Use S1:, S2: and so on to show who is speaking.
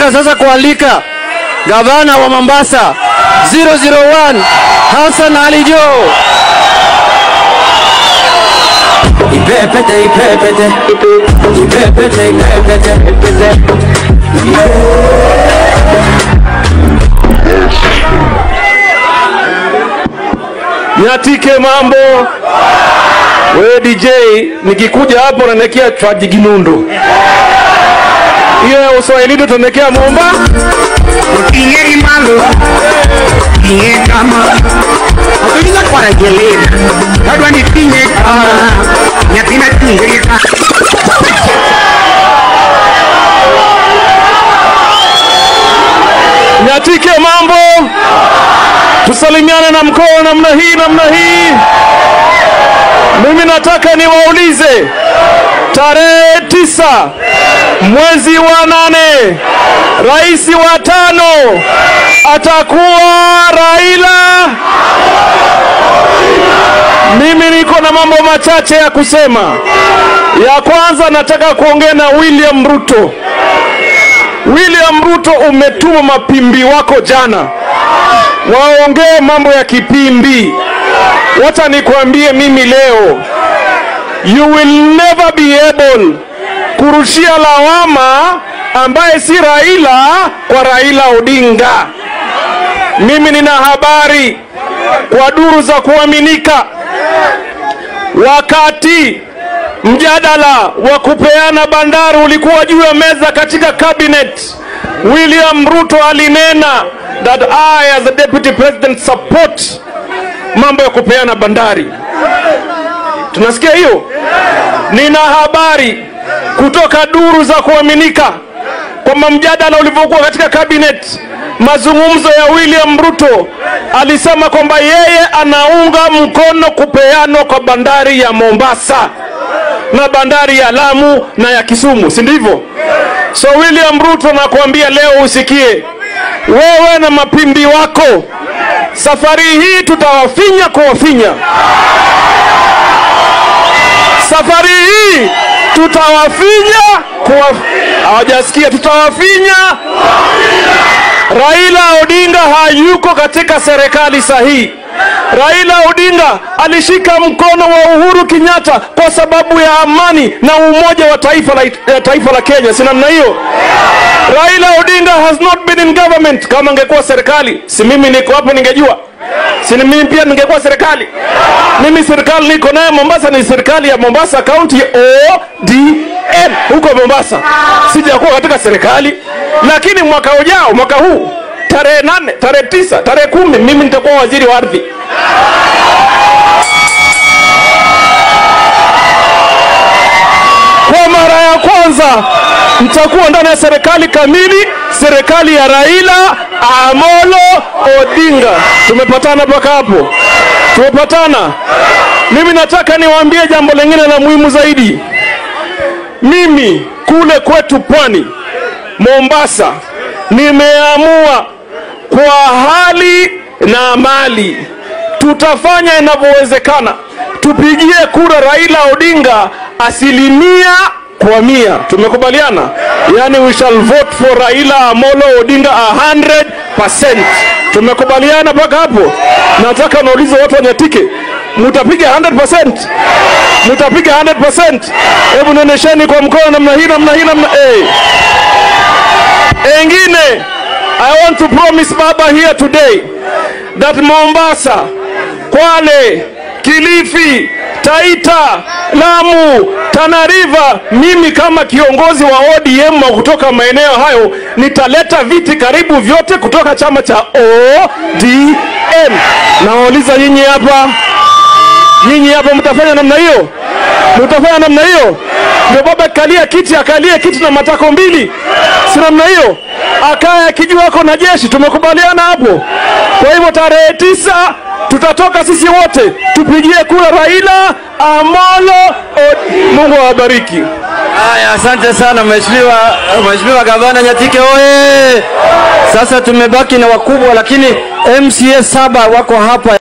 S1: Nataka sasa kualika gavana wa Mombasa 001 Hassan Ali Joho.
S2: Ipepete, ipepete, ipepete, ipepete,
S3: Nyatike mambo. Wewe DJ, nikikuja hapo unaniwekea chwaji ginundu. Hiyo ya Uswahilini utanekea Momba.
S4: Tingeri malo, tinge kama Atuliza kwa rejelera Kadwa ni tinge kama Nyatina tingeri kama
S3: Nyatike mambo. Tusalimiane na mkono namna hii namna hii. Mimi nataka niwaulize tarehe tisa mwezi wa nane rais wa tano atakuwa Raila. Mimi niko na mambo machache ya kusema. Ya kwanza nataka kuongea na William Ruto. William Ruto, umetuma mapimbi wako jana waongee mambo ya kipimbi. Wacha nikwambie mimi leo, you will never be able kurushia lawama ambaye si Raila kwa Raila Odinga. Mimi nina habari kwa duru za kuaminika, wakati mjadala wa kupeana bandari ulikuwa juu ya meza katika cabinet, William Ruto alinena that I as the deputy president support mambo ya kupeana bandari. Tunasikia hiyo? Nina habari kutoka duru za kuaminika kwamba mjadala ulivyokuwa katika cabinet, mazungumzo ya William Ruto alisema kwamba yeye anaunga mkono kupeanwa kwa bandari ya Mombasa na bandari ya Lamu na ya Kisumu, si ndivyo? So William Ruto nakuambia leo usikie, wewe na mapimbi wako, safari hii tutawafinya kuwafinya. Safari hii tutawafinya kuwa... hawajasikia, tutawafinya. Raila Odinga hayuko katika serikali sahihi. Raila Odinga alishika mkono wa Uhuru Kenyatta kwa sababu ya amani na umoja wa taifa la, ya taifa la Kenya, si namna hiyo? Raila Odinga has not been in government. Kama angekuwa serikali, si mimi niko hapo ningejua, si ni mimi pia ningekuwa serikali. Mimi serikali niko naye Mombasa ni serikali ya Mombasa County ODM huko Mombasa, sijakuwa katika serikali, lakini mwaka ujao, mwaka huu tarehe nane, tarehe tisa, tarehe kumi mimi nitakuwa waziri wa ardhi. Kwa mara ya kwanza mtakuwa ndani ya serikali kamili, serikali ya Raila Amolo Odinga. Tumepatana mpaka hapo? Tumepatana. Mimi nataka niwaambie jambo lingine la muhimu zaidi. Mimi kule kwetu pwani Mombasa, nimeamua kwa hali na mali tutafanya inavyowezekana tupigie kura Raila Odinga asilimia kwa mia. Tumekubaliana, yani we shall vote for Raila Amolo Odinga 100%. Tumekubaliana mpaka hapo? Nataka naulize watu wanyatike, mutapiga 100%? Mutapiga 100%? Hebu nionesheni kwa mkono namna hii, namna hii, namna hey. Engine, I want to promise Baba here today that Mombasa, Kwale, Kilifi, Taita, Lamu, Tana River, mimi kama kiongozi wa ODM wa kutoka maeneo hayo nitaleta viti karibu vyote kutoka chama cha ODM. Nawauliza nyinyi hapa, nyinyi hapa mtafanya namna hiyo? Mtafanya namna hiyo? Ndio baba akalia kiti, akalie kiti na matako mbili, si namna hiyo? Akaye akijua ako na jeshi. Tumekubaliana hapo. Kwa hivyo tarehe tisa tutatoka sisi wote tupigie kura Raila Amolo Odinga. Mungu awabariki.
S1: Haya, asante sana mheshimiwa, mheshimiwa gavana Nyatike oye! Sasa tumebaki na wakubwa, lakini MCA saba wako hapa.